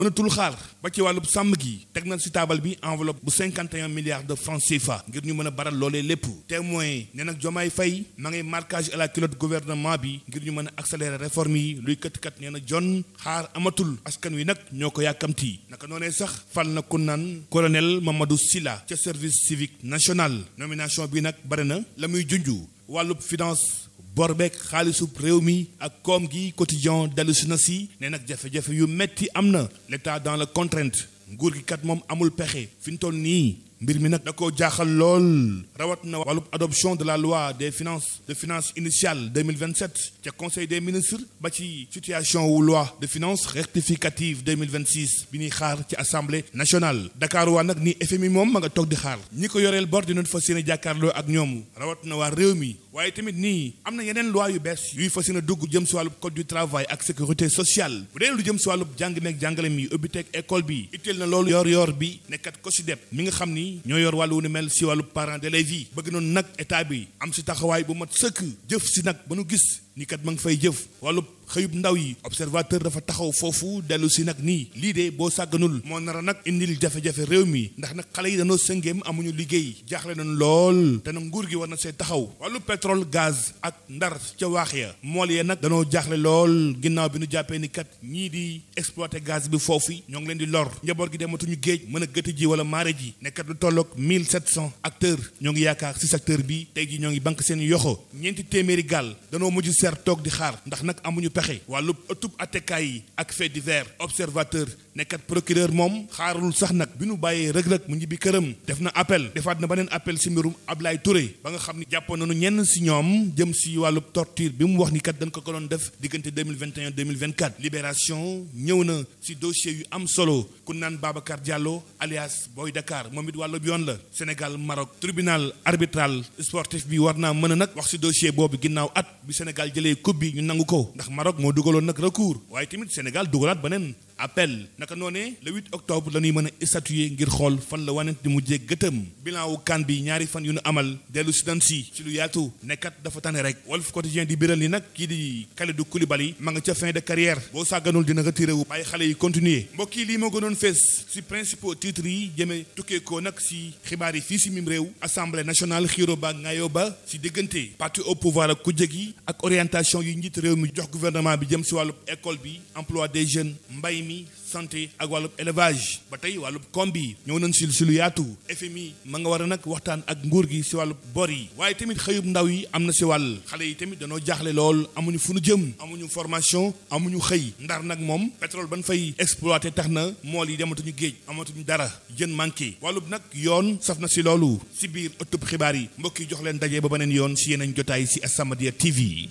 mënatul xaar ba ci wàllub sàmm gi teg na si taabal bi enveloppe bu 51 milliards de francs CFA ngir ñu mën a baral loolee lépp témoin ne nag Jomaay Fay ma ngay marquage à la culotte gouvernement bi ngir ñu mën a accélérer réforme yi luy kët-kat nee na jon xaar amatul askan wi nag ñoo ko yàkkamti naka noonee sax fal na ku naan colonel Mamadou Silla ca service civique national nomination bi nag bare na la muy junju wàllub finance borbeek xaalisub réew mi ak koom gi quotidien dellu si na si ne nag jafe-jafe yu metti am na l'état dans la contrainte nguur gi kat moom amul pexe fi ñu toll nii mbir mi nag da koo jaaxal lool rawat na wàllub adoption de la loi des finances de finances initiale 2027 ca conseil des ministres ba ci situation wu loi de finances rectificative 2026 bi ñuy xaar ci assemblée nationale Dakar waa nag ni FMI moom ma nga toog di xaar ñi ko yoreel bor dinañ fas yéene jàkkaarloo ak ñoom rawat na waa réew mi waaye tamit nii am na yeneen loi yu bees yuy fas yéene dugg jëm si wàllub code du travail ak sécurité sociale bu dee lu jëm si wàllub jàng meeg jàngale mi ubbi teg école bi itteel na loolu yor yor bi nekkat ko si dep mi nga xam ni ñoo yor wàllu wu ni mel si wàllu parents d'élèves yi bëgg noonu nag état bi am si taxawaay bu mat sëkk jëf si nag ba nu gis ni kat ma ngi fay jëf wàllu xëyub ndaw yi observateur dafa taxaw foofu dellu si nag nii lii de boo sàgganul moo nar a nag indil jafe-jafe réew mi ndax nag xale yi danoo sëngeem amuñu liggéey jaaxle nañ lool te nag nguur gi war na see taxaw wàllu pétrole gaz ak ndar ca waax ya mool yee nag danoo jaaxle lool ginnaaw bi nu jàppee ni kat ñii di exploité gaz bi foofu ñoo ngi leen di lor njaboot gi dematuñu géej mën a gëtt ji wala maare ji nekkat lu tolloog 1700 acteurs ñoo ngi yaakaar si secteur bi tey ji ñoo ngi banque seen yoxo ñeenti téeméeri gaal danoo mujj seer toog di xaar ndax nag amuñu pexe wàllu ëttub attekaay yi ak fait divers observateur nekkat procureur moom xaarul sax nag bi nu bàyyee rëg-rëg mu ñibbi këram def na appel defaat na beneen appel si mbirum Ablaye Touré ba nga xam ni jàppoon nañu ñenn si ñoom jëm si wàllu torture bi mu wax ni kat dañ ko ko doon def diggante 2021 2024 libération ñëw na si dossier yu am solo ku naan Babacar Diallo alias Boy Dakar moom it wàllu yoon la Sénégal Maroc tribunal arbitral sportif bi war naa mën a nag wax si dossier boobu ginnaaw at bi Sénégal jëlee coupe bi ñu nangu ko ndax Maroc moo dugaloon nag recours waaye tamit Sénégal dugalaat beneen appel naka noonee le 8 octobre la ñuy mën a statuer ngir xool fan la wanent di mujjee gëtëm bilan wu kan bi ñaari fan yu nu amal dellu si dan si ci lu yaatu nekkat dafa tane rek Walf Quotidien di biral ni nag kii di Kalidou Koulibaly ma nga ca fin de carrière boo sàgganul dina retiré wu bàyyi xale yi continuer mbokk yi lii moo gënoon fees si principaux titres yi jëmee tukkeekoo nag si xibaar yi fii si mim réew assemblée nationale xiiro ba ngaayo ba si diggante parti au pouvoir ak kujje gi ak orientation yi njiit réew mi jox gouvernement bi jëm si wàllu école bi emploi des jeunes mbay mi santé ak wàllub élevage ba tey wàllub koom bi ñëw nañ si si lu yaatu FMI ma nga war a nag waxtaan ak nguur gi si wàllub bor yi waaye tamit xëyub ndaw yi am na si wàll xale yi tamit danoo jaaxle lool amuñu fu nu jëm amuñu formation amuñu xëy ndar nag moom pétrole ban fay exploité tax na mool yi dematuñu géej amatuñu dara jën manqué wàllub nag yoon saf na si loolu si biir ëttub xibaar yi mbokk yi jox leen daje ba beneen yoon si yeneen jotaay si As-Samadiyya TV.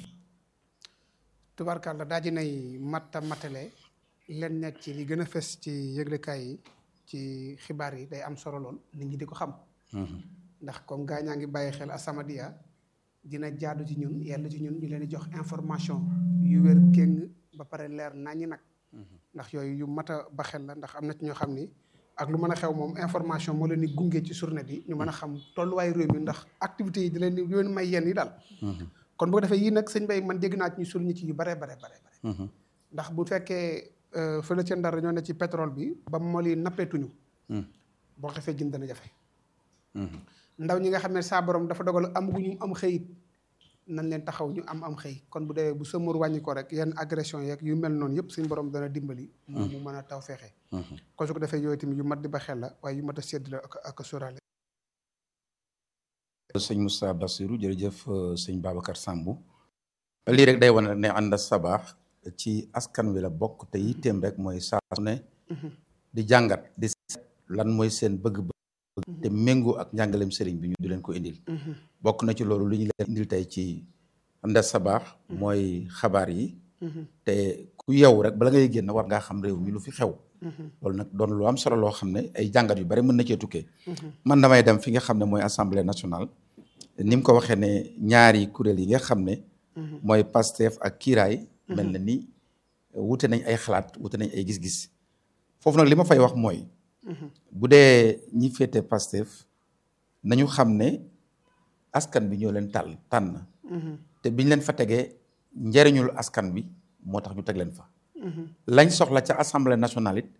tubaarkàlla daa ji nay matta matale leen nekk ci li gën a fës ci yëglekaay yi ci xibaar yi day am solo lool nit ñi di ko xam. ndax comme gaa ñaa ngi bàyyi xel As-Samadiyya dina jaadu ci ñun yàlla ci ñun ñu leen di jox information yu wér kéng ba pare leer naññi nag. ndax yooyu yu mat a ba xel la ndax am na ci ñoo xam ni ak lu mën a xew moom information moo leen di gunge ci journée bi ñu mën a xam tolluwaayu réew mi ndax activités yi di leen di leen may yenn yi daal. kon bu ko defee yii nag sëñ Bay man dégg naa ci ñu sul ñi ci yu bare bare bare bare ndax bu fekkee fële ca Ndar ñoo ne ci pétrole bi ba mool yi nappeetuñu boo xefee jën dana jafe ndaw ñi nga xam ne saa borom dafa dogal amaguñu am xëyit nañ leen taxaw ñu am am xëy kon bu dee bu sëmur wàññi ko rek yenn agression yeeg yu mel noonu yëpp suñu borom dana dimbali mu mu mën a taw feexee kon su ko defee yooyu tamit yu mat di ba xel la waaye yu mat a sédd la ak ak sóoraale sëñ Moussa Bassirou jërëjëf sëñ Babacar Sambou lii rek day wane ne ànd sabaax ci askan wi la bokk te yitteem rek mooy saa su ne di jàngat di seet lan mooy seen bëgg-bëgg te méngoo ak njàngaleem sëriñ bi ñu di leen ko indil bokk na ci loolu lu ñu leen indil tey ci ànd sabaax mooy xabaar yi te ku yeewu rek bala ngay génn war ngaa xam réew mi lu fi xew loolu nag doon lu am solo loo xam ne ay jàngat yu bari mën na cee tukkee man damay dem fi nga xam ne mooy assemblée nationale ni mu ko waxee ne ñaari kuréel yi nga xam ne mooy Pastef ak kiiraay mel na ni wute nañ ay xalaat wute nañ ay gis-gis foofu nag li ma fay wax mooy bu dee ñi féete Pastef nañu xam ne askan bi ñoo leen tàll tànn te biñ leen fa tegee njariñul askan bi moo tax ñu teg leen fa lañ soxla ca assemblée nationale it